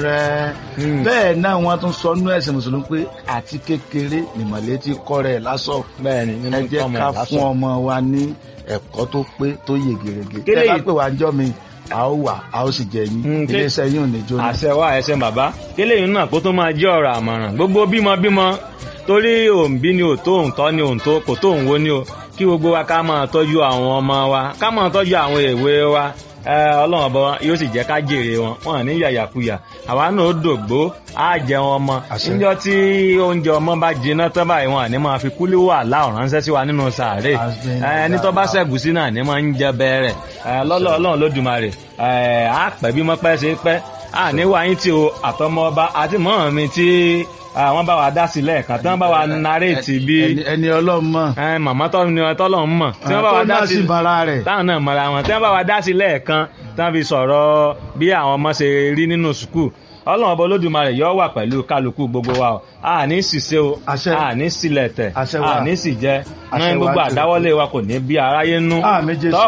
rẹ̀ Mm. bẹ́ẹ̀ náà wọ́n tún sọ nú ẹ̀sìn mùsùlùmí pé àti kékeré nìmọ̀lẹ́ ti kọ́ rẹ̀ lásọ̀ bẹ́ẹ̀ ni nínú ẹ jẹ́ tọ́mọ ká ẹ̀ lásán. fún ọmọ wa ní ẹ̀kọ́ tó pé tó yè gèrègè Kélé tẹ́ bá yìí- pè wá ń jọ́ mi a ó wà a ó sì jẹ yín Mm, ké- iléeṣẹ́ yín ò ní jóná. àṣẹ wa ẹsẹ bàbá kélé yìí náà kó tó máa jẹ́ ọ̀rọ̀ àmọ̀ràn gbogbo bímọ bímọ torí òǹbí ni ò tó òǹtọ́ ni òǹtó kò tó òǹwo ni o kí gbogbo wa ká máa tọ́jú àwọn ọmọ wa ká máa tọ́jú àwọn èwe wa ẹ, ọlọ́run ọba yóò sì jẹ́ ká jèrè wọn wọn ní yàyàkuyà àwa náà ó dògbó á jẹun ọmọ Àṣẹ. níjọ́ tí oúnjẹ ọmọ bá jiná tán báyìí wọn àní máa fi kúlí wà láò ránṣẹ́ sí wa nínú sàárè Àṣẹ. ẹ, ẹni tó bá ṣẹ̀gùsí náà ní máa ń jẹ bẹ́ẹ̀rẹ̀ lọ́lọ́ ọlọ́run lódùmarè ẹ, á pẹ́ bí mọ́ pẹ́ ṣe pẹ́ à ní wáyé tí o àtọmọ ọba àti mọ́ mi tí àwọn bá wa dá sí lẹ́ẹ̀kan tí wọ́n bá wa naréètì bí Ẹni- ẹni ọlọ́run mọ̀ ẹ, màmá tọ́ ni tọ́lọ̀ ń mọ̀ tí wọ́n bá wa tó dá náà sí sì bara rẹ̀ táwọn náà mọ̀ra wọn tí wọ́n bá wa dá sí lẹ́ẹ̀kan tí wọ́n fi sọ̀rọ̀ bí àwọn ọmọ ṣe rí nínú sùkúù ọlọ́run ọba olódùmarè yọ wà pẹ̀lú kálukú gbogbo wa o a ní ṣìṣe o Àṣẹ. a ní sílẹ̀ tẹ̀ Àṣẹ wa. a ní sì jẹ Àṣẹ ní wa gbogbo jù. àdáwọ́lé wa kò ní bí aráyé nú Àmín Jésù. Tọ́